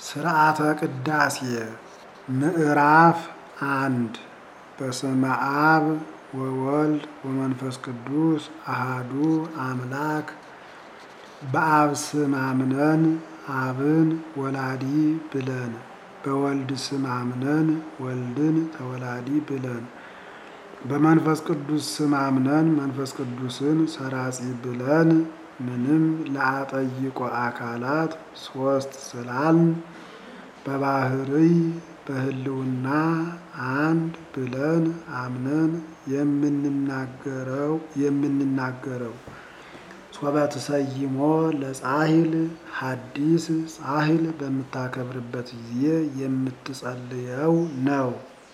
ስርዓተ ቅዳሴ ምዕራፍ አንድ በስመ አብ ወወልድ ወመንፈስ ቅዱስ አሃዱ አምላክ በአብ ስም አምነን አብን ወላዲ ብለን በወልድ ስም አምነን ወልድን ተወላዲ ብለን በመንፈስ ቅዱስ ስም አምነን መንፈስ ቅዱስን ሰራጺ ብለን ምንም ለአጠይቆ አካላት ሶስት ስላልን በባህርይ በህልውና አንድ ብለን አምነን የምንናገረው የምንናገረው ሶበት ሰይሞ ለጻሂል ሐዲስ ጻሂል በምታከብርበት ጊዜ የምትጸልየው ነው።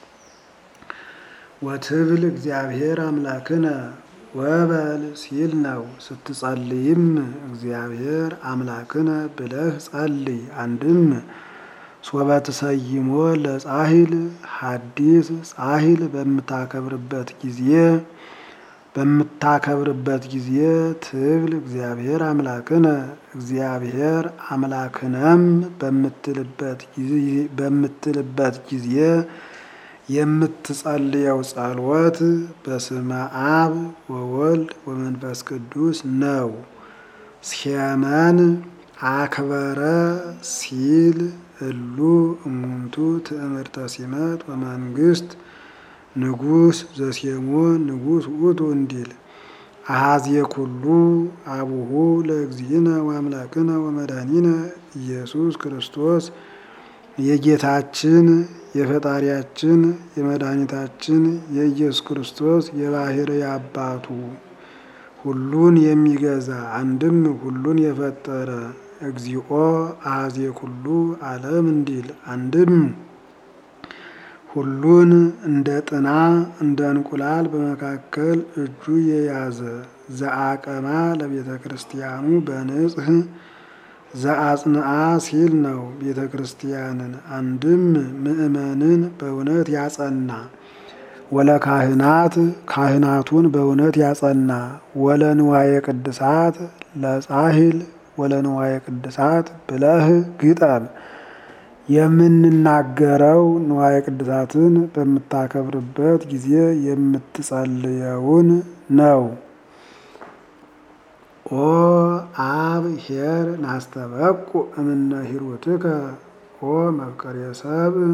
ወትብል እግዚአብሔር አምላክነ ወበል ሲል ነው። ስትጸልይም እግዚአብሔር አምላክነ ብለህ ጸልይ። አንድም ሶበት ሰይሞ ለጻሂል ሐዲስ ጻሂል በምታከብርበት ጊዜ በምታከብርበት ጊዜ ትብል እግዚአብሔር አምላክነ እግዚአብሔር አምላክነም በምትልበት ጊዜ የምትጸልየው ጸሎት በስመ አብ ወወልድ ወመንፈስ ቅዱስ ነው። ሴመን አክበረ ሲል እሉ እሙንቱ ትእምርተ ሲመት ወመንግስት ንጉስ ዘሴሞ ንጉስ ውእቱ እንዲል አሃዜ ኩሉ አቡሁ ለእግዚእነ ወአምላክነ ወመድኃኒነ ኢየሱስ ክርስቶስ የጌታችን የፈጣሪያችን የመድኃኒታችን የኢየሱስ ክርስቶስ የባሕርይ አባቱ ሁሉን የሚገዛ አንድም ሁሉን የፈጠረ እግዚኦ አሃዜ ኩሉ ዓለም እንዲል አንድም ሁሉን እንደ ጥና እንደ እንቁላል በመካከል እጁ የያዘ ዘአቀማ ለቤተ ክርስቲያኑ በንጽህ ዘአጽንአ ሲል ነው። ቤተ ክርስቲያንን አንድም ምእመንን በእውነት ያጸና ወለ ካህናት ካህናቱን በእውነት ያጸና ወለ ንዋየ ቅድሳት ለጻሂል ወለ ንዋየ ቅድሳት ብለህ ግጠም። የምንናገረው ንዋየ ቅድሳትን በምታከብርበት ጊዜ የምትጸልየውን ነው። ኦ አብ ኄር ናስተበቁ እምነ ሂሩትከ ኦ መፍቀሬ ሰብእ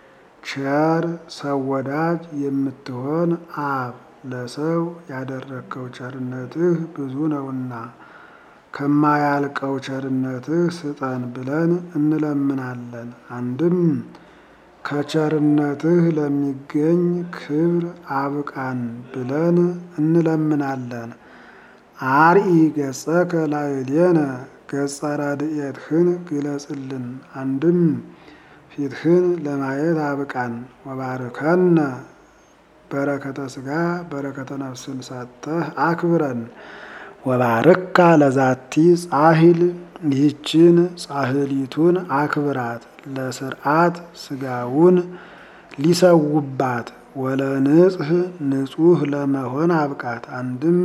ቸር ሰው ወዳጅ የምትሆን አብ ለሰው ያደረግከው ቸርነትህ ብዙ ነውና ከማያልቀው ቸርነትህ ስጠን ብለን እንለምናለን። አንድም ከቸርነትህ ለሚገኝ ክብር አብቃን ብለን እንለምናለን። አርኢ ገጸከ ላዕሌነ ገጸ ረድኤትህን ግለጽልን። አንድም ፊትህን ለማየት አብቃን። ወባርከነ በረከተ ስጋ በረከተ ነፍስን ሰጥተህ አክብረን። ወባርካ ለዛቲ ጻሂል ይህችን ጻህሊቱን አክብራት ለስርዓት ስጋውን ሊሰውባት ወለንጽህ ንጹህ ለመሆን አብቃት። አንድም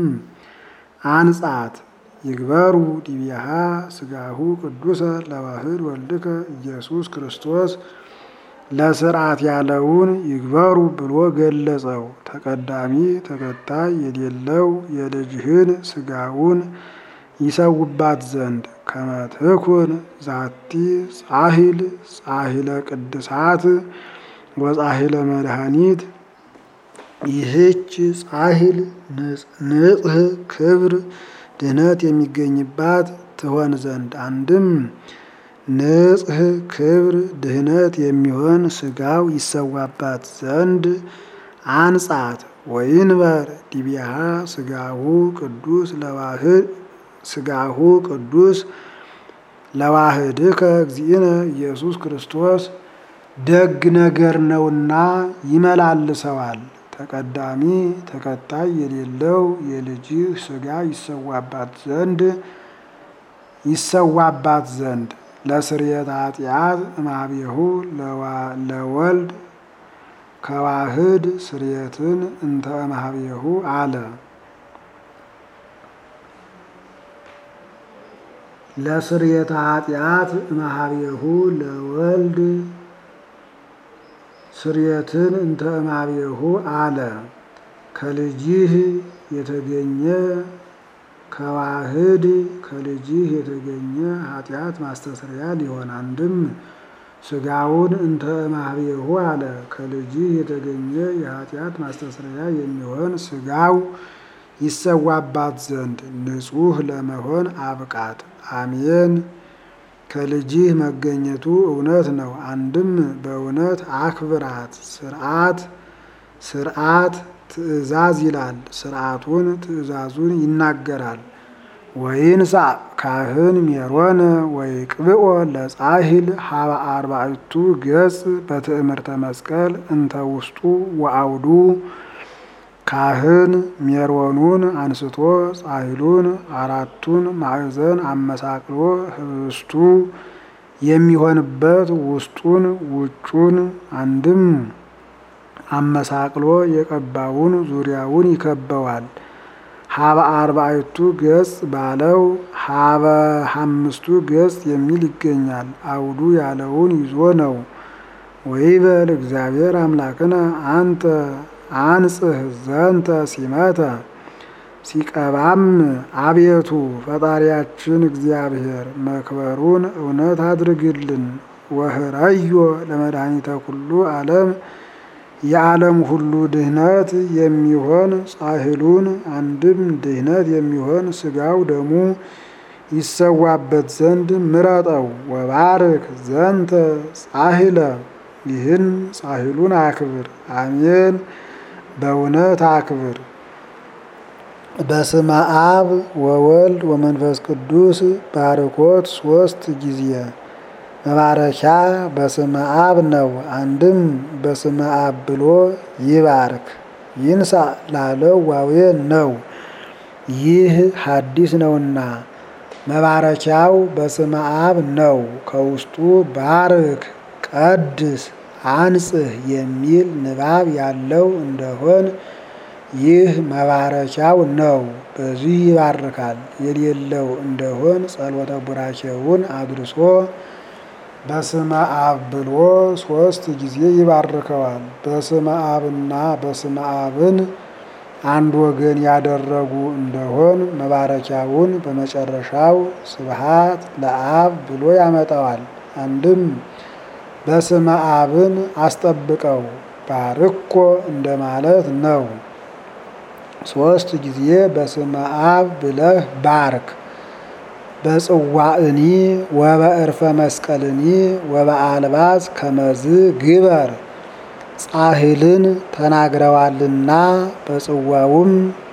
አንጻት ይግበሩ ዲቢያሃ ስጋሁ ቅዱሰ ለዋህድ ወልድከ ኢየሱስ ክርስቶስ ለስርዓት ያለውን ይግበሩ ብሎ ገለጸው። ተቀዳሚ ተከታይ የሌለው የልጅህን ስጋውን ይሰውባት ዘንድ ከመትኩን ዛቲ ጻሂል ጻሂለ ቅድሳት ወጻሂለ መድኃኒት ይህች ጻሂል ንጽህ ክብር ድህነት የሚገኝባት ትሆን ዘንድ አንድም ንጽህ ክብር ድህነት የሚሆን ስጋው ይሰዋባት ዘንድ አንጻት። ወይንበር ዲቢያሃ ስጋሁ ቅዱስ ለዋህድ ስጋሁ ቅዱስ ለዋህድከ እግዚእነ ኢየሱስ ክርስቶስ ደግ ነገር ነውና ይመላልሰዋል። ተቀዳሚ ተከታይ የሌለው የልጅህ ስጋ ይሰዋባት ዘንድ ይሰዋባት ዘንድ ለስርየት ኃጢአት እማቤሁ ለወልድ ከዋህድ ስርየትን እንተ እምኀቤሁ አለ። ለስርየተ ኃጢአት እምኀቤሁ ለወልድ ስርየትን እንተ እምኀቤሁ አለ። ከልጅህ የተገኘ ከዋህድ ከልጅህ የተገኘ ኃጢአት ማስተስረያ ሊሆን አንድም ስጋውን እንተ እምኀቤሁ አለ። ከልጅህ የተገኘ የኃጢአት ማስተስረያ የሚሆን ስጋው ይሰዋባት ዘንድ ንጹሕ ለመሆን አብቃት። አሜን። ከልጅህ መገኘቱ እውነት ነው። አንድም በእውነት አክብራት። ስርዓት ስርዓት ትእዛዝ ይላል። ስርዓቱን ትእዛዙን ይናገራል። ወይንሳ ካህን ሜሮነ ወይቅብኦ ለጻሂል ሀበ አርባዕቱ ገጽ በትእምርተ መስቀል እንተ ውስጡ ወአውዱ ካህን ሜሮኑን አንስቶ ጻሂሉን አራቱን ማዕዘን አመሳቅሎ ህብስቱ የሚሆንበት ውስጡን ውጩን አንድም አመሳቅሎ የቀባውን ዙሪያውን ይከበዋል። ሀበ አርባዕቱ ገጽ ባለው ሀበ አምስቱ ገጽ የሚል ይገኛል። አውዱ ያለውን ይዞ ነው። ወይበል እግዚአብሔር አምላክነ አንተ አንጽህ ዘንተ ሲመተ ሲቀባም አቤቱ ፈጣሪያችን እግዚአብሔር መክበሩን እውነት አድርግልን። ወህረዮ ለመድኃኒተ ኩሉ ዓለም የዓለም ሁሉ ድህነት የሚሆን ጻሂሉን አንድም ድህነት የሚሆን ስጋው ደሙ ይሰዋበት ዘንድ ምረጠው። ወባርክ ዘንተ ጻሂለ ይህን ጻሂሉን አክብር። አሜን። በእውነት አክብር። በስመ አብ ወወልድ ወመንፈስ ቅዱስ ባርኮት ሶስት ጊዜ መባረኪያ በስመ አብ ነው። አንድም በስመ አብ ብሎ ይባርክ። ይንሳ ላለው ዋዌ ነው። ይህ ሐዲስ ነውና መባረኪያው በስመ አብ ነው። ከውስጡ ባርክ፣ ቀድስ፣ አንጽህ የሚል ንባብ ያለው እንደሆን ይህ መባረኪያው ነው። በዚህ ይባርካል። የሌለው እንደሆን ጸሎተ ቡራኬውን አድርሶ በስመ አብ ብሎ ሶስት ጊዜ ይባርከዋል። በስመ አብና በስመ አብን አንድ ወገን ያደረጉ እንደሆን መባረኪያውን በመጨረሻው ስብሃት ለአብ ብሎ ያመጣዋል። አንድም በስመ አብን አስጠብቀው ባርኮ እንደማለት ነው። ሶስት ጊዜ በስመ አብ ብለህ ባርክ። በጽዋእኒ ወበእርፈ መስቀልኒ ወበአልባዝ ከመዝ ግበር ጻሂልን ተናግረዋልና በጽዋውም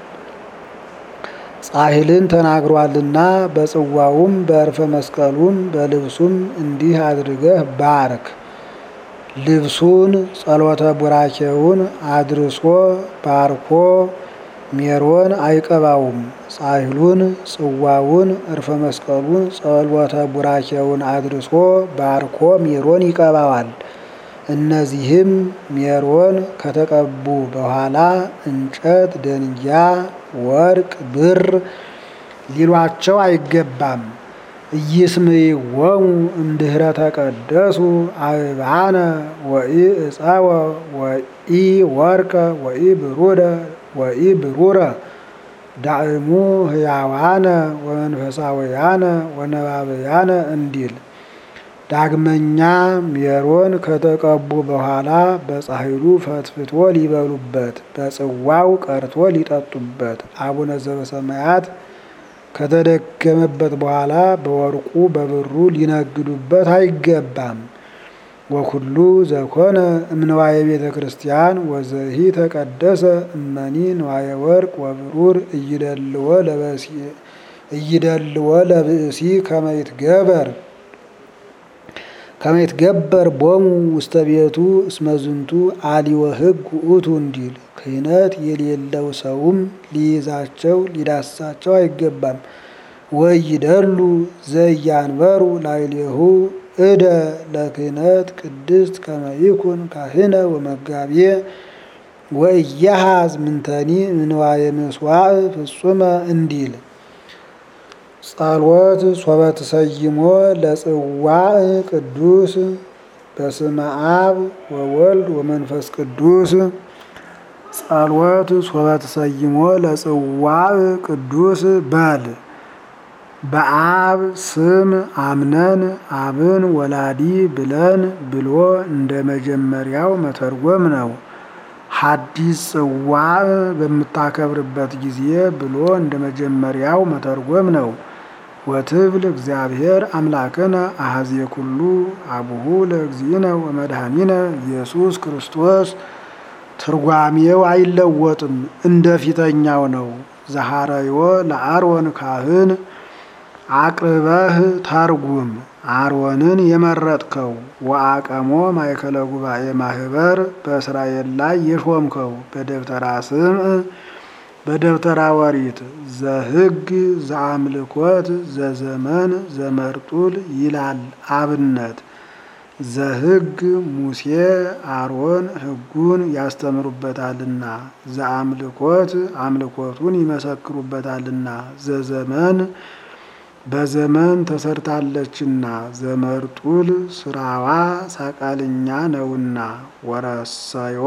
ጻሂልን ተናግሯልና በጽዋውም በእርፈ መስቀሉም በልብሱም እንዲህ አድርገህ ባርክ። ልብሱን ጸሎተ ቡራኬውን አድርሶ ባርኮ ሜሮን አይቀባውም። ጻሂሉን ጽዋውን እርፈ መስቀሉን ጸሎተ ቡራኬውን አድርሶ ባርኮ ሜሮን ይቀባዋል። እነዚህም ሜሮን ከተቀቡ በኋላ እንጨት፣ ደንጊያ፣ ወርቅ፣ ብር ሊሏቸው አይገባም። ኢይስምይዎሙ እምድኅረ ተቀደሱ አበባነ ወኢ ዕፀወ ወኢ ወርቀ ወኢ ብሩረ ወኢ ብሩረ ዳእሙ ህያዋነ ወመንፈሳውያነ ወነባብያነ እንዲል። ዳግመኛ ሜሮን ከተቀቡ በኋላ በጻሂሉ ፈትፍቶ ሊበሉበት፣ በጽዋው ቀርቶ ሊጠጡበት፣ አቡነ ዘበሰማያት ከተደገመበት በኋላ በወርቁ በብሩ ሊነግዱበት አይገባም። ወኩሉ ዘኮነ እምንዋየ ቤተ ክርስቲያን ወዘሂ ተቀደሰ እመኒ ንዋየ ወርቅ ወብሩር እይደልዎ ለብእሲ ከመይትገበር ከመይትገበር ቦሙ ውስተ ቤቱ እስመዝንቱ አሊወ ሕግ ውእቱ እንዲል ክህነት የሌለው ሰውም ሊይዛቸው ሊዳሳቸው አይገባም። ወይደሉ ዘያንበሩ ላዕሌሁ እደ ለክህነት ቅድስት ከመይኩን ካህነ ወመጋቤ ወእያሃዝ ምንተኒ ምንዋየ ምስዋዕ ፍጹመ እንዲል ጸሎት ሶበ ተሰይሞ ለጽዋዕ ቅዱስ በስመ አብ ወወልድ ወመንፈስ ቅዱስ ጸሎት ሶበ ተሰይሞ ለጽዋዕ ቅዱስ በል በአብ ስም አምነን አብን ወላዲ ብለን ብሎ እንደ መጀመሪያው መተርጎም ነው። ሐዲስ ጽዋዕ በምታከብርበት ጊዜ ብሎ እንደ መጀመሪያው መተርጎም ነው። ወትብል እግዚአብሔር አምላክነ አሐዜ ኩሉ አቡሁ ለእግዚእነ ወመድኃኒነ ኢየሱስ ክርስቶስ ትርጓሜው አይለወጥም፣ እንደ ፊተኛው ነው። ዘሐረዮ ለአሮን ካህን አቅርበህ ተርጉም አሮንን የመረጥከው ወአቀሞ ማእከለ ጉባኤ ማህበር በእስራኤል ላይ የሾምከው በደብተራ ስምዕ በደብተራ ወሪት ዘሕግ ዘአምልኮት ዘዘመን ዘመርጡል ይላል አብነት ዘሕግ ሙሴ አሮን ሕጉን ያስተምሩበታልና ዘአምልኮት አምልኮቱን ይመሰክሩበታልና ዘዘመን በዘመን ተሰርታለችና ዘመርጡል ስራዋ ሳቃልኛ ነውና ወረሰዮ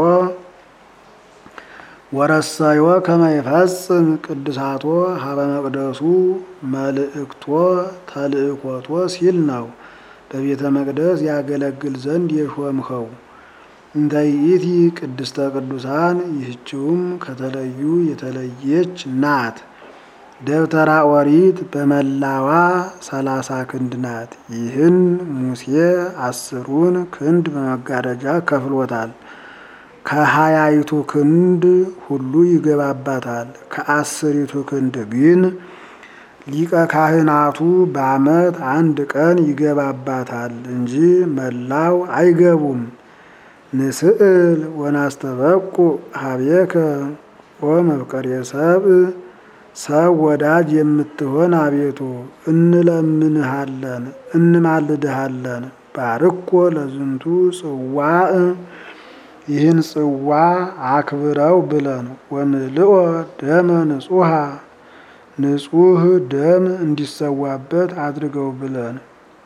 ወረሰዮ ከመይፈጽም ቅዱሳቶ ሀበ መቅደሱ መልእክቶ ተልእኮቶ ሲል ነው። በቤተ መቅደስ ያገለግል ዘንድ የሾምኸው እንተ ይእቲ ቅድስተ ቅዱሳን ይህችውም ከተለዩ የተለየች ናት። ደብተራ ኦሪት በመላዋ ሰላሳ ክንድ ናት። ይህን ሙሴ አስሩን ክንድ በመጋረጃ ከፍሎታል። ከሀያይቱ ክንድ ሁሉ ይገባባታል። ከአስሪቱ ክንድ ግን ሊቀ ካህናቱ በዓመት አንድ ቀን ይገባባታል እንጂ መላው አይገቡም። ንስእል ወናስተበቁ ሀቤከ ወመፍቀሬ ሰብእ ሰው ወዳጅ የምትሆን አቤቱ እንለምንሃለን እንማልድሃለን። ባርኮ ለዝንቱ ጽዋዕ ይህን ጽዋ አክብረው ብለን ወምልኦ ደመ ንጹሃ ንጹህ ደም እንዲሰዋበት አድርገው ብለን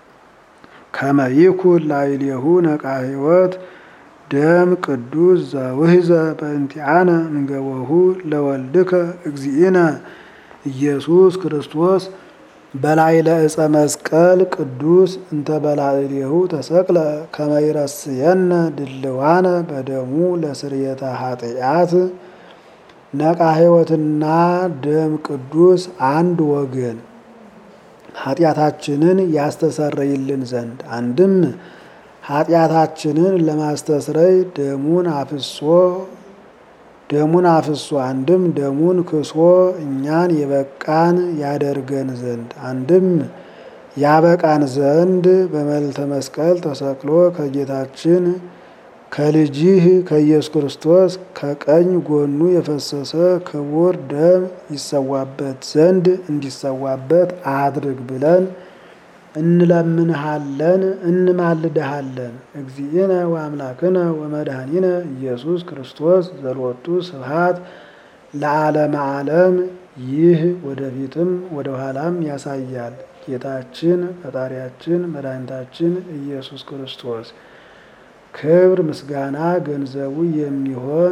ከመይኩን ላዕሌሁ ነቃ ሕይወት ደም ቅዱስ ዘውህዘ በእንቲአነ እንገቦሁ ለወልድከ እግዚእነ ኢየሱስ ክርስቶስ በላዕለ ዕፀ መስቀል ቅዱስ እንተ በላዕሌሁ ተሰቅለ ከመ ይረስየነ ድልዋነ በደሙ ለስርየተ ኃጢአት ነቃ ሕይወትና ደም ቅዱስ አንድ ወገን ኃጢአታችንን ያስተሰርይልን ዘንድ አንድም ኃጢአታችንን ለማስተስረይ ደሙን አፍሶ ደሙን አፍሶ አንድም ደሙን ክሶ እኛን የበቃን ያደርገን ዘንድ አንድም ያበቃን ዘንድ በመልዕልተ መስቀል ተሰቅሎ ከጌታችን ከልጅህ ከኢየሱስ ክርስቶስ ከቀኝ ጎኑ የፈሰሰ ክቡር ደም ይሰዋበት ዘንድ እንዲሰዋበት አድርግ ብለን እንለምንሃለን እንማልድሃለን። እግዚእነ ወአምላክነ ወመድኃኒነ ኢየሱስ ክርስቶስ ዘሎቱ ስብሐት ለዓለመ ዓለም። ይህ ወደፊትም ወደ ኋላም ያሳያል። ጌታችን ፈጣሪያችን መድኃኒታችን ኢየሱስ ክርስቶስ ክብር ምስጋና ገንዘቡ የሚሆን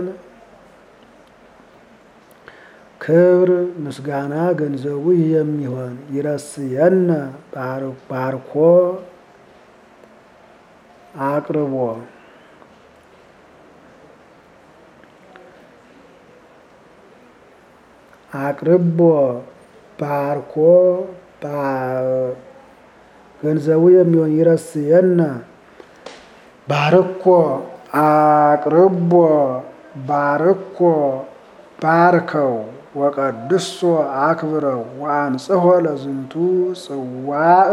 ክብር ምስጋና ገንዘቡ የሚሆን ይረስየነ ባርኮ አቅርቦ አቅርቦ ባርኮ ገንዘቡ የሚሆን ይረስየነ ባርኮ አቅርቦ ባርኮ ባርከው ወቀድሶ አክብረው ወአንጽሖ ለዝንቱ ጽዋዕ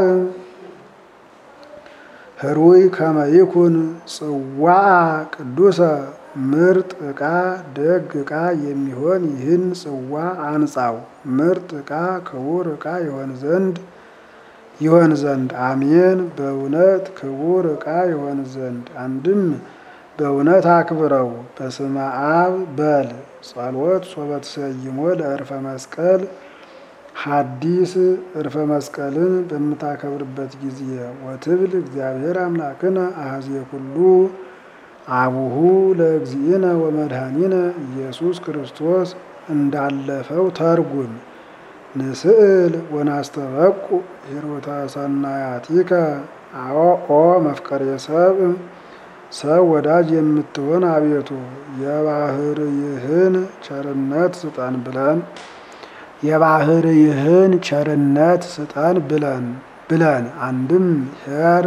ህሩይ ከመ ይኩን ጽዋዕ ቅዱሰ ምርጥ ዕቃ ደግ ዕቃ የሚሆን ይህን ጽዋ አንጻው ምርጥ ዕቃ ክቡር ዕቃ ይሆን ዘንድ ይሆን ዘንድ አሜን። በእውነት ክቡር ዕቃ ይሆን ዘንድ አንድም በእውነት አክብረው። በስመ አብ በል ጸሎት ሶበ ተሰይሞ ለዕርፈ መስቀል ሐዲስ ዕርፈ መስቀልን በምታከብርበት ጊዜ ወትብል እግዚአብሔር አምላክነ አሐዜ ኩሉ አቡሁ ለእግዚእነ ወመድኃኒነ ኢየሱስ ክርስቶስ እንዳለፈው ተርጉም። ንስእል ወናስተበቁ ሂሩተ ሰናያቲከ ኦ መፍቀሬ ሰብ ሰው ወዳጅ የምትሆን አቤቱ የባህርይህን ቸርነት ስጠን ብለን የባህርይህን ቸርነት ስጠን ብለን ብለን አንድም ሄር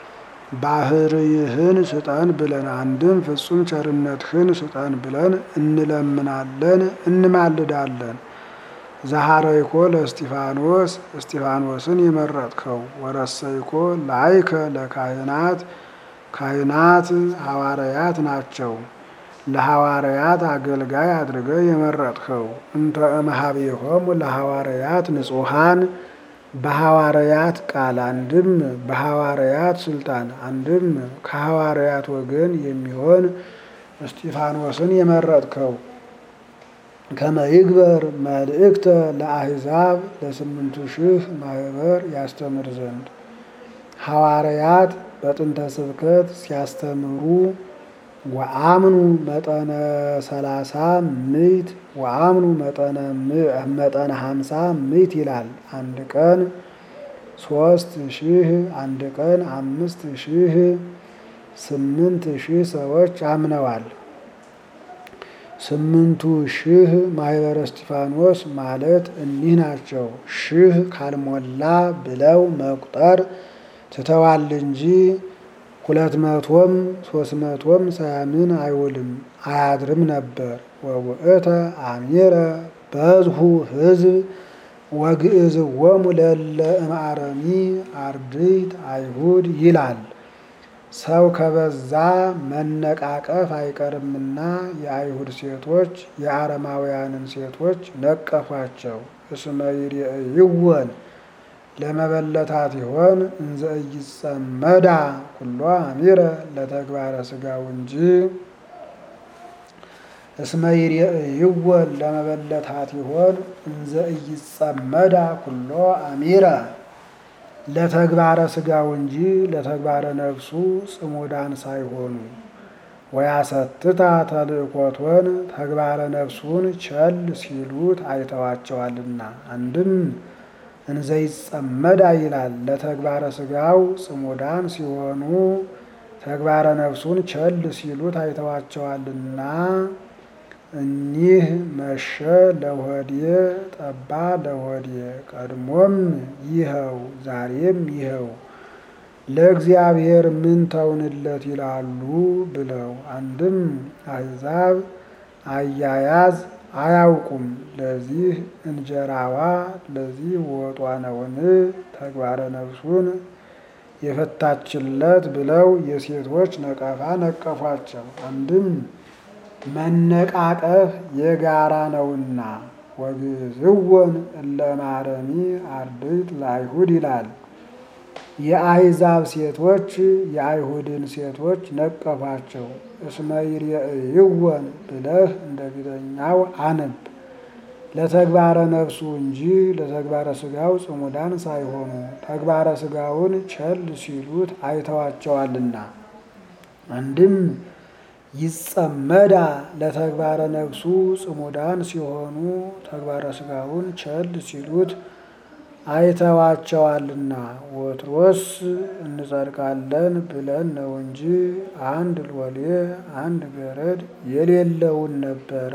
ባህርይህን ስጠን ብለን አንድም ፍጹም ቸርነትህን ስጠን ብለን እንለምናለን እንማልዳለን። ዘሐረይኮ ለእስጢፋኖስ እስጢፋኖስን የመረጥከው ወረሰይኮ ላይከ ለካህናት ካህናት ሐዋርያት ናቸው። ለሐዋርያት አገልጋይ አድርገህ የመረጥከው እንተ እምኀቤሆሙ ለሐዋርያት ንጹሐን በሐዋርያት ቃል አንድም በሐዋርያት ስልጣን አንድም ከሐዋርያት ወገን የሚሆን እስጢፋኖስን የመረጥከው ከመይግበር መልእክተ ለአሕዛብ ለስምንቱ ሺህ ማህበር ያስተምር ዘንድ ሐዋርያት በጥንተ ስብከት ሲያስተምሩ ወአምኑ መጠነ ሰላሳ ምዕት ወአምኑ መጠነ ሀምሳ ምዕት ይላል። አንድ ቀን ሶስት ሺህ አንድ ቀን አምስት ሺህ ስምንት ሺህ ሰዎች አምነዋል። ስምንቱ ሺህ ማህበረ እስጢፋኖስ ማለት እኒህ ናቸው። ሺህ ካልሞላ ብለው መቁጠር ትተዋል እንጂ ሁለት መቶም ሶስት መቶም ሳያምን አይውልም አያድርም ነበር። ወውእተ አሚረ በዝሁ ህዝብ ወግእዝዎሙ ለእለ እምአረሚ አርድእት አይሁድ ይላል። ሰው ከበዛ መነቃቀፍ አይቀርምና የአይሁድ ሴቶች የአረማውያንን ሴቶች ነቀፏቸው። እስመ ይሬእይወን ለመበለታት ይሆን እንዘ ኢይጸመዳ ኩሎ አሚረ ለተግባረ ሥጋው እንጂ እስመ ይሬእይወን ለመበለታት ይሆን እንዘ ኢይጸመዳ ኩሎ አሚረ ለተግባረ ሥጋው እንጂ ለተግባረ ነፍሱ ጽሙዳን ሳይሆኑ ወያሰትታ ተልእኮቶን ተግባረ ነፍሱን ቸል ሲሉት አይተዋቸዋልና። አንድም እንዘይጸመዳ ይላል ለተግባረ ሥጋው ጽሙዳን ሲሆኑ ተግባረ ነፍሱን ቸል ሲሉት አይተዋቸዋልና። እኒህ መሸ ለሆዴ ጠባ ለሆዴ ቀድሞም ይኸው ዛሬም ይኸው ለእግዚአብሔር ምን ተውንለት ይላሉ ብለው አንድም አሕዛብ አያያዝ አያውቁም። ለዚህ እንጀራዋ ለዚህ ወጧ ነውን ተግባረ ነፍሱን የፈታችለት ብለው የሴቶች ነቀፋ ነቀፏቸው። አንድም መነቃቀፍ የጋራ ነውና ወግዝወን እለ እምአረሚ አርድእት ለአይሁድ ይላል። የአሕዛብ ሴቶች የአይሁድን ሴቶች ነቀፏቸው። እስመ ይሬእይወን ብለህ እንደ ፊተኛው አነብ። ለተግባረ ነፍሱ እንጂ ለተግባረ ሥጋው ጽሙዳን ሳይሆኑ ተግባረ ሥጋውን ቸል ሲሉት አይተዋቸዋልና። አንድም ይጸመዳ ለተግባረ ነፍሱ ጽሙዳን ሲሆኑ ተግባረ ሥጋውን ቸል ሲሉት አይተዋቸዋልና። ወትሮስ እንጸድቃለን ብለን ነው እንጂ አንድ ሎሌ አንድ ገረድ የሌለውን ነበረ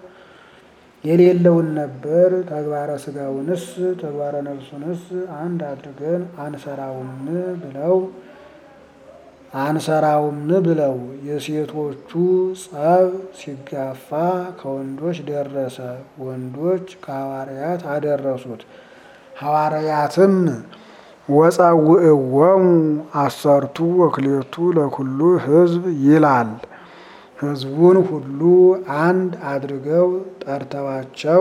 የሌለውን ነበር። ተግባረ ሥጋውንስ ተግባረ ነፍሱንስ አንድ አድርገን አንሰራውም ብለው አንሰራውም ብለው የሴቶቹ ጸብ ሲጋፋ ከወንዶች ደረሰ። ወንዶች ከሐዋርያት አደረሱት። ሐዋርያትም ወጸውዕዎሙ አሰርቱ ወክልኤቱ ለኩሉ ሕዝብ ይላል። ሕዝቡን ሁሉ አንድ አድርገው ጠርተዋቸው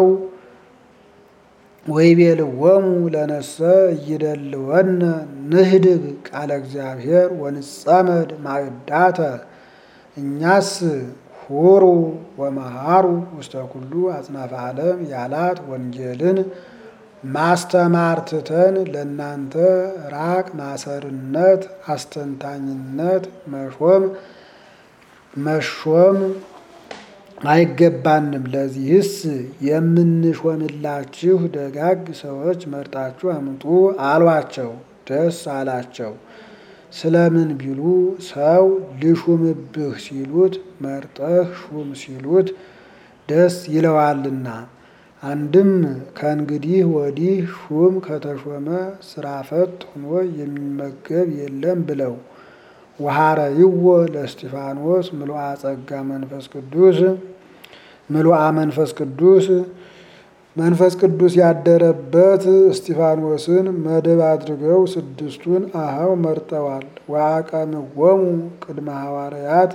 ወይቤልዎሙ ለነሰ እይደልወነ ንህድግ ቃለ እግዚአብሔር ወንጸመድ ማዕዳተ እኛስ ሁሩ ወመሃሩ ውስተ ኩሉ አጽናፈ ዓለም ያላት ወንጌልን ማስተማር ትተን ለእናንተ ራቅ ማሰርነት፣ አስተንታኝነት መሾም መሾም አይገባንም። ለዚህስ የምንሾምላችሁ ደጋግ ሰዎች መርጣችሁ አምጡ አሏቸው። ደስ አላቸው። ስለምን ቢሉ ሰው ልሹምብህ ሲሉት መርጠህ ሹም ሲሉት ደስ ይለዋልና። አንድም ከእንግዲህ ወዲህ ሹም ከተሾመ ስራ ፈት ሆኖ የሚመገብ የለም ብለው ወሐረይዎ ለእስጢፋኖስ ምሉአ ጸጋ መንፈስ ቅዱስ ምሉአ መንፈስ ቅዱስ መንፈስ ቅዱስ ያደረበት እስጢፋኖስን መደብ አድርገው ስድስቱን አኀው መርጠዋል። ወአቀምዎሙ ቅድመ ሐዋርያት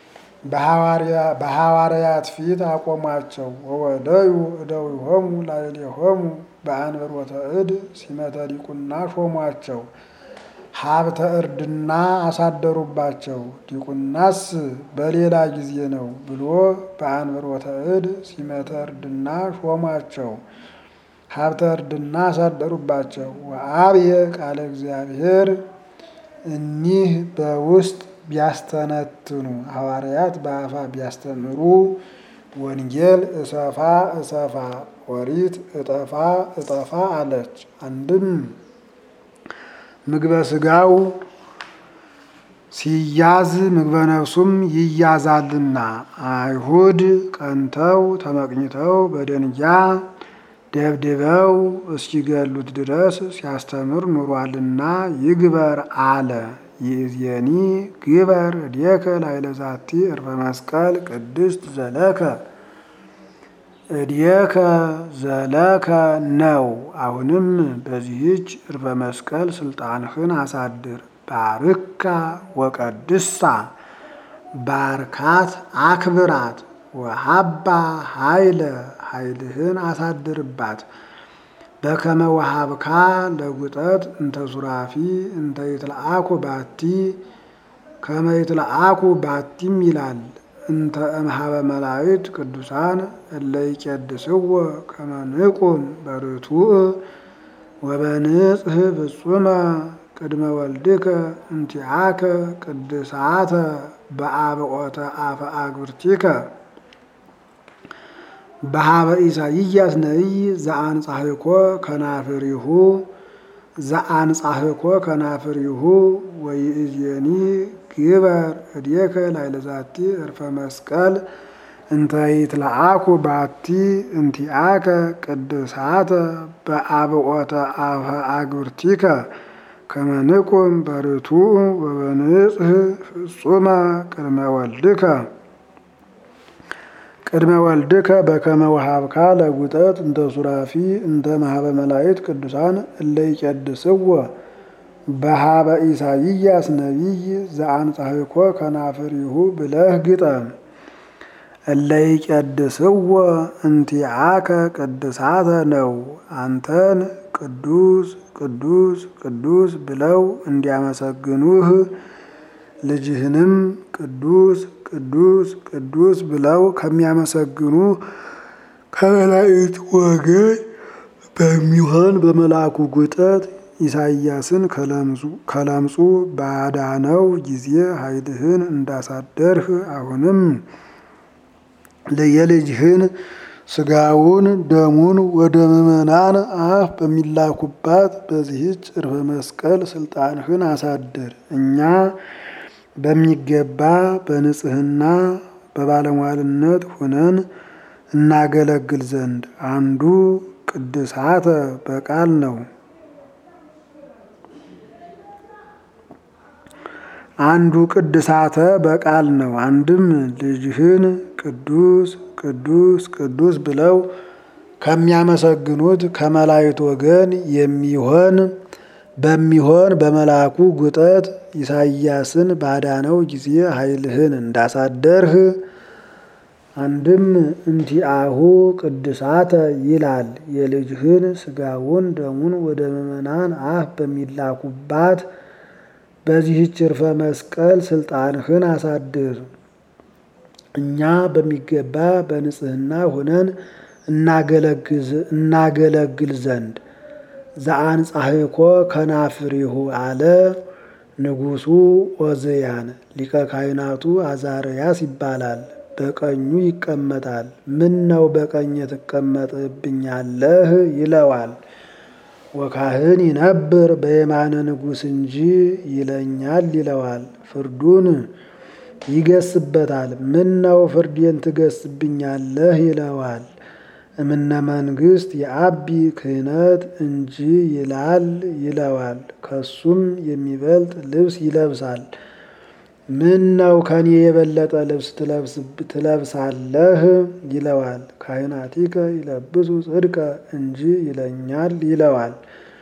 በሐዋርያት ፊት አቆሟቸው። ወወደዩ እደዊሆሙ ላዕሌሆሙ በአንብሮተ እድ ሲመተ ዲቁና ሾሟቸው። ሀብተ እርድና አሳደሩባቸው። ዲቁናስ በሌላ ጊዜ ነው ብሎ በአንብሮተ እድ ሲመተ እርድና ሾሟቸው። ሀብተ እርድና አሳደሩባቸው። ወአብየ ቃለ እግዚአብሔር እኒህ በውስጥ ቢያስተነትኑ ሐዋርያት በአፋ ቢያስተምሩ ወንጌል እሰፋ እሰፋ ኦሪት እጠፋ እጠፋ አለች። አንድም ምግበ ስጋው ሲያዝ ምግበ ነፍሱም ይያዛልና አይሁድ ቀንተው ተመቅኝተው በደንጊያ ደብድበው እስኪገሉት ድረስ ሲያስተምር ኑሯልና ይግበር አለ። ይእዜኒ ግበር እዴከ ላዕለ ዛቲ ዕርፈ መስቀል ቅድስት ዘለከ እዴከ ዘለከ ነው። አሁንም በዚህች ዕርፈ መስቀል ስልጣንህን አሳድር። ባርካ ወቀድሳ ባርካት አክብራት። ወሀባ ኃይለ ኃይልህን አሳድርባት። በከመ ወሀብካ ለጉጠት እንተ ሱራፊ እንተ ይትለአኩ ባቲ ከመ ይትለአኩ ባቲም ይላል እንተ እምሃበ መላእክት ቅዱሳን እለ ይቄድስዎ ከመ ንቁም በርቱዕ ወበንጽሕ ፍጹመ ቅድመ ወልድከ እንቲአከ ቅድሳተ በአብዖተ አፈ አግብርቲከ በሀበ ኢሳይያስ ነቢይ ዘአንጻሕኮ ከናፍሪሁ ዘአንጻሕኮ ከናፍሪሁ ወይእዜኒ ግበር እዴከ ላዕለ ዛቲ ዕርፈ መስቀል እንተ ይትለአኩ ባቲ እንቲአከ ቅድሳተ በአብዖተ አፈ አግብርቲከ ከመ ንቁም በርቱዕ ወበንጽሕ ፍጹመ ቅድመ ወልድከ ቅድመ ወልድከ በከመ ወሀብካ ለጉጠት እንተ ሱራፊ እንተ መሀበ መላእክት ቅዱሳን እለ ይቄድስዎ በሀበ ኢሳይያስ ነቢይ ዘአንጻሕኮ ከናፍሪሁ ብለህ ግጠም። እለ ይቄድስዎ እንቲአከ ቅድሳተ ነው። አንተን ቅዱስ ቅዱስ ቅዱስ ብለው እንዲያመሰግኑህ ልጅህንም ቅዱስ ቅዱስ ቅዱስ ብለው ከሚያመሰግኑ ከመላእክት ወገን በሚሆን በመልአኩ ጉጠት ኢሳይያስን ከለምጹ ባዳነው ጊዜ ኃይልህን እንዳሳደርህ አሁንም የልጅህን ስጋውን ደሙን ወደ ምዕመናን አፍ በሚላኩባት በዚህች ዕርፈ መስቀል ስልጣንህን አሳድር። እኛ በሚገባ በንጽህና በባለሟልነት ሆነን እናገለግል ዘንድ አንዱ ቅድሳተ በቃል ነው። አንዱ ቅድሳተ በቃል ነው። አንድም ልጅህን ቅዱስ ቅዱስ ቅዱስ ብለው ከሚያመሰግኑት ከመላእክት ወገን የሚሆን በሚሆን በመልአኩ ጉጠት ኢሳይያስን ባዳነው ጊዜ ኃይልህን እንዳሳደርህ አንድም እንቲአሁ ቅድሳተ ይላል። የልጅህን ስጋውን ደሙን ወደ ምዕመናን አፍ በሚላኩባት በዚህች ዕርፈ መስቀል ስልጣንህን አሳድር። እኛ በሚገባ በንጽህና ሆነን እናገለግል ዘንድ ዘአንጻሕኮ ከናፍሪሁ አለ ንጉሡ ዖዝያን። ሊቀ ካህናቱ አዛርያስ ይባላል። በቀኙ ይቀመጣል። ምን ነው በቀኝ ትቀመጥብኛለህ? ይለዋል። ወካህን ይነብር በየማነ ንጉሥ እንጂ ይለኛል ይለዋል። ፍርዱን ይገስበታል። ምን ነው ፍርዴን ትገስብኛለህ? ይለዋል። እምነ መንግሥት የአቢ ክህነት እንጂ ይላል ይለዋል። ከሱም የሚበልጥ ልብስ ይለብሳል። ምን ነው ከኔ የበለጠ ልብስ ትለብሳለህ? ይለዋል። ካህናቲከ ይለብሱ ጽድቀ እንጂ ይለኛል ይለዋል።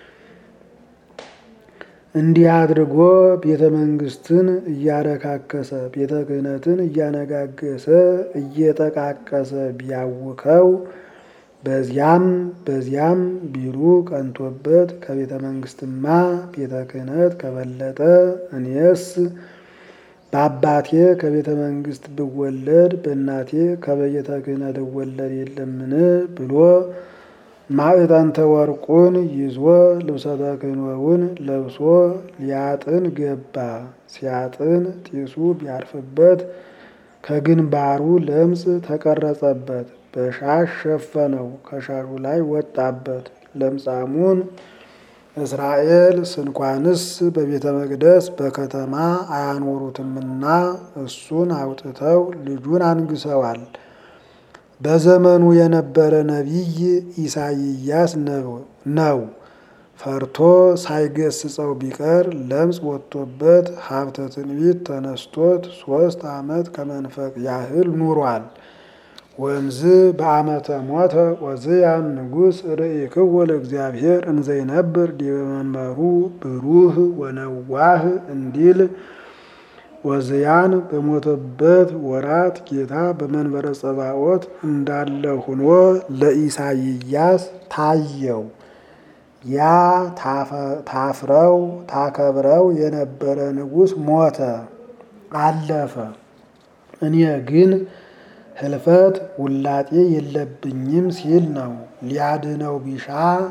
እንዲህ አድርጎ ቤተ መንግሥትን እያረካከሰ ቤተ ክህነትን እያነጋገሰ እየጠቃቀሰ ቢያውከው በዚያም በዚያም ቢሉ ቀንቶበት ከቤተ መንግሥትማ ቤተ ክህነት ከበለጠ እኔስ በአባቴ ከቤተ መንግሥት ብወለድ በእናቴ ከቤተ ክህነት እወለድ የለምን ብሎ ማዕጠንተ ወርቁን ይዞ ልብሰ ተክህኖውን ለብሶ ሊያጥን ገባ። ሲያጥን ጢሱ ቢያርፍበት ከግንባሩ ለምጽ ተቀረጸበት። በሻሽ ሸፈነው፣ ከሻሹ ላይ ወጣበት። ለምጻሙን እስራኤል ስንኳንስ በቤተ መቅደስ በከተማ አያኖሩትምና እሱን አውጥተው ልጁን አንግሰዋል። በዘመኑ የነበረ ነቢይ ኢሳይያስ ነው። ፈርቶ ሳይገስጸው ቢቀር ለምጽ ወጥቶበት ሀብተ ትንቢት ተነስቶት ሶስት ዓመት ከመንፈቅ ያህል ኑሯል። ወንዝ በዓመተ ሞተ ዖዝያን ንጉሥ ርእይክዎ ለእግዚአብሔር እንዘይነብር ዲበ መንበሩ ብሩህ ወነዋህ እንዲል ዖዝያን በሞተበት ወራት ጌታ በመንበረ ጸባዖት እንዳለ ሆኖ ለኢሳይያስ ታየው። ያ ታፍረው ታከብረው የነበረ ንጉሥ ሞተ፣ አለፈ። እኔ ግን ህልፈት ውላጤ የለብኝም ሲል ነው። ሊያድነው ቢሻ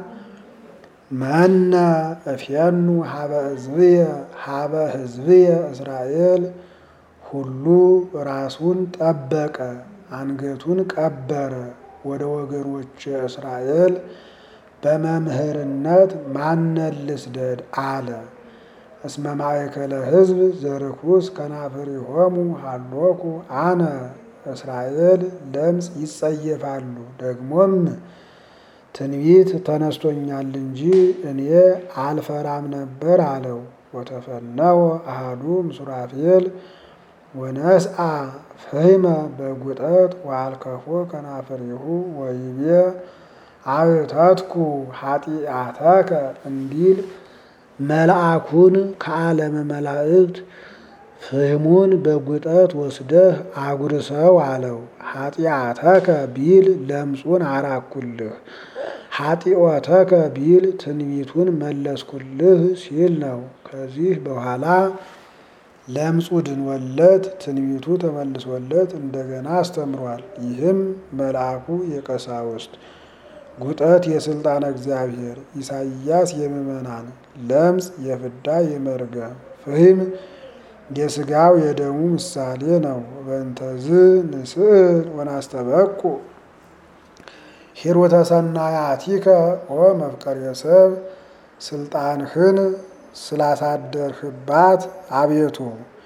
መነ እፌኑ ሀበ ሕዝብየ ሀበ ሕዝብየ እስራኤል ሁሉ ራሱን ጠበቀ፣ አንገቱን ቀበረ። ወደ ወገኖች እስራኤል በመምህርነት ማንን ልስደድ አለ። እስመ ማእከለ ሕዝብ ዘርኩስ ከናፍሪሆሙ ሀሎኩ አነ እስራኤል ለምጽ ይጸየፋሉ። ደግሞም ትንቢት ተነስቶኛል እንጂ እኔ አልፈራም ነበር አለው። ወተፈነወ አሃዱ እምሱራፌል ወነስአ ፈሂመ በጉጠት ወአልከፎ ከናፍሪሁ ወይቤ አብተትኩ ኃጢአተከ እንዲል መልአኩን ከዓለመ መላእክት ፍህሙን በጉጠት ወስደህ አጉርሰው አለው። ኃጢአተከ ቢል ለምጹን አራኩልህ፣ ኃጢኦተከ ቢል ትንቢቱን መለስኩልህ ሲል ነው። ከዚህ በኋላ ለምጹ ድንወለት ትንቢቱ ተመልሶለት እንደገና አስተምሯል። ይህም መልአኩ የቀሳውስት ጉጠት የስልጣነ እግዚአብሔር፣ ኢሳይያስ የምዕመናን፣ ለምጽ የፍዳ የመርገም፣ ፍህም የስጋው የደሙ ምሳሌ ነው። በእንተዝ ንስእል ወናስተበቁ ሂሩተ ሰናያቲከ ኦ መፍቀሬ ሰብ ስልጣንህን ስላሳደርህባት አቤቱ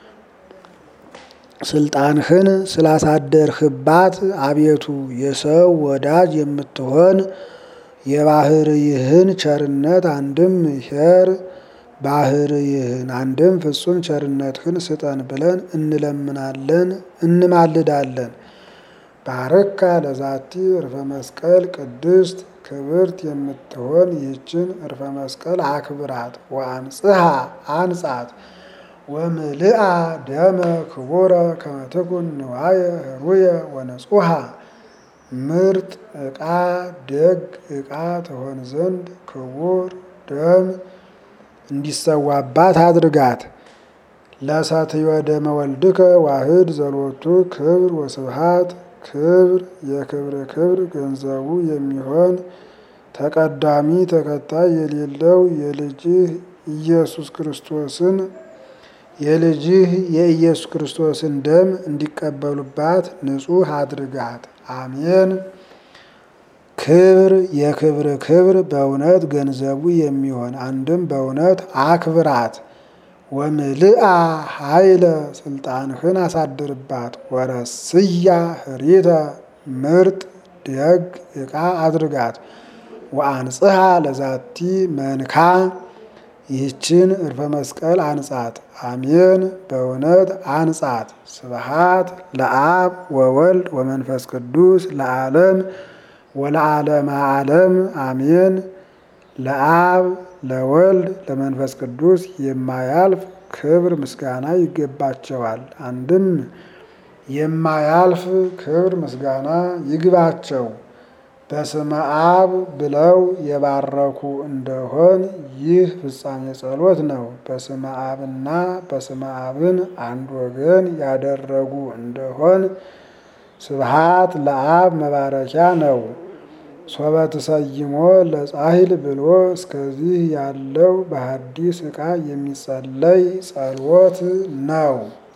ስልጣንህን ስላሳደርህባት አቤቱ የሰው ወዳጅ የምትሆን የባህርይህን ቸርነት አንድም ሄር ባህርይህን አንድም ፍጹም ቸርነትህን ስጠን ብለን እንለምናለን እንማልዳለን። ባርካ ለዛቲ እርፈ መስቀል ቅድስት ክብርት የምትሆን ይህችን እርፈ መስቀል አክብራት። ወአንጽሐ አንጻት ወምልአ ደመ ክቡረ ከመትኩን ንዋየ ህሩየ ወነጹሃ ምርጥ ዕቃ ደግ ዕቃ ትሆን ዘንድ ክቡር ደም እንዲሰዋባት አድርጋት። ለሰትዮ ደመ ወልድከ ዋህድ ዘሎቱ ክብር ወስብሃት ክብር የክብር ክብር ገንዘቡ የሚሆን ተቀዳሚ ተከታይ የሌለው የልጅህ ኢየሱስ ክርስቶስን የልጅህ የኢየሱስ ክርስቶስን ደም እንዲቀበሉባት ንጹሕ አድርጋት። አሜን። ክብር የክብር ክብር በእውነት ገንዘቡ የሚሆን አንድም በእውነት አክብራት። ወምልአ ኃይለ ስልጣንህን አሳድርባት። ወረስያ ህሪተ ምርጥ ደግ ዕቃ አድርጋት። ወአንጽሐ ለዛቲ መንካ ይህችን እርፈ መስቀል አንጻት። አሜን በእውነት አንጻት። ስብሃት ለአብ ወወልድ ወመንፈስ ቅዱስ ለዓለም ወለዓለመ ዓለም አሜን። ለአብ ለወልድ ለመንፈስ ቅዱስ የማያልፍ ክብር ምስጋና ይገባቸዋል። አንድም የማያልፍ ክብር ምስጋና ይግባቸው። በስመ አብ ብለው የባረኩ እንደሆን ይህ ፍጻሜ ጸሎት ነው። በስመ አብና በስመ አብን አንድ ወገን ያደረጉ እንደሆን ስብሃት ለአብ መባረኪያ ነው። ሶበ ተሰይሞ ለጻሂል ብሎ እስከዚህ ያለው በሐዲስ ዕቃ የሚጸለይ ጸሎት ነው።